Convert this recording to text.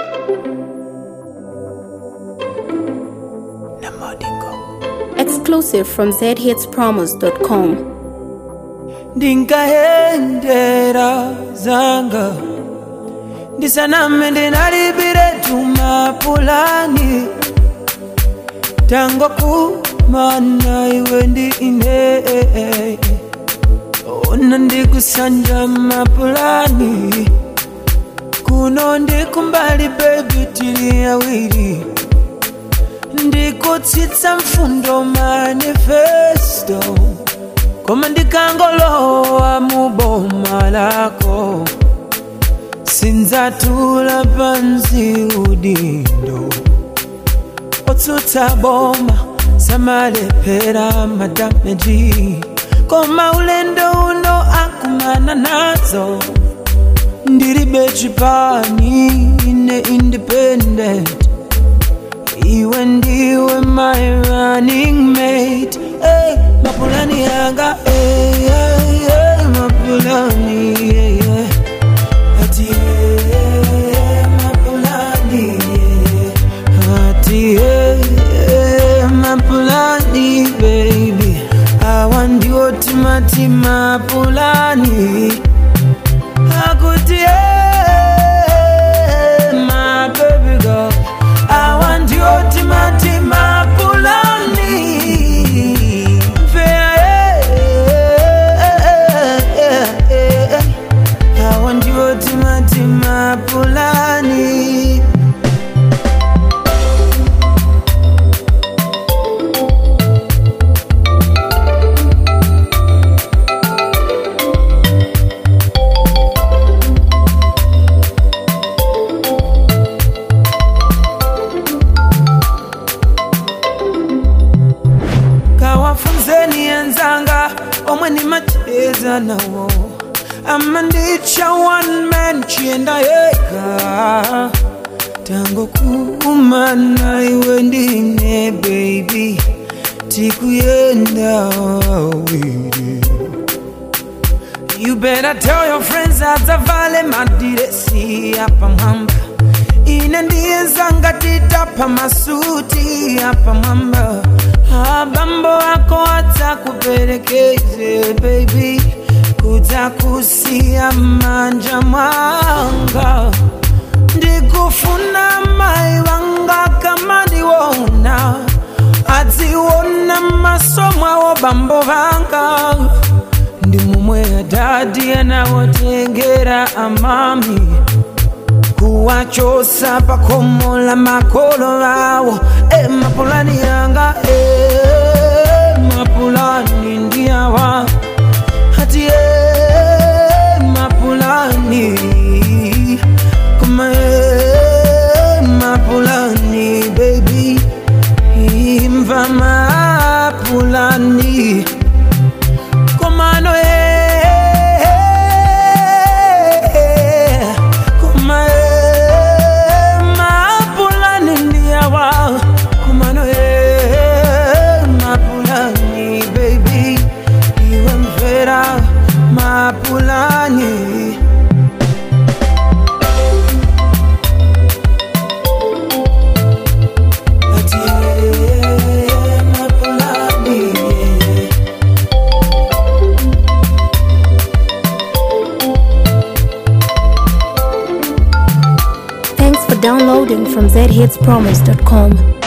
Exclusive from zhitspromos.com. ndinkahendera zanga ndisaname ndinalibire tumapulani tango kumana iwe ndi ine ona ndikusanja mapulani kuno ndikumbali bebi tili awiri ndikutsitsa mfundo manifesto koma ndikangolowa mu boma lako sindzatula pansi udindo otsutsa boma samalephera madameji koma ulendo uno akumana nazo ndilibe chipani ine independent iwe ndiwe my running mate hey, mapulani yanga hey, hey, hey, mapulani yeah, yeah. ati hey, mapulani yeah. ati hey, hey, mapulani baby awa ndiwo timati mapulani akuti hey, my baby girl awa ndiwo timati mapulani awa ndiwo timati mapulani kawafunzeni enzanga omwe nimacheza nawo ama ndicha one man chienda yega tango kumana iwe ndine baby tikuyenda awiri You better tell your friends adzavale madiresi apa mwamba ine ndiye zanga titapa masuti apa mwamba abambo ako adzakuperekeze baby kudzakusiya manja mwanga ndikufuna mai vanga kama ndiwona adziona maso mwawo bambo vanga ndi mumwe adadi anawotengera amami kuwachosa pakomo la makolo vawo e mapulani yanga e mapulani ndiyawa hati e mapulani kuma e mapulani baby imva mapulani komano e kuma e mapulani ndiyawa komano e mapulani baby iwe mvera mapulani Ati, eh, mapulani, yeah. Thanks for downloading from zhitspromos.com.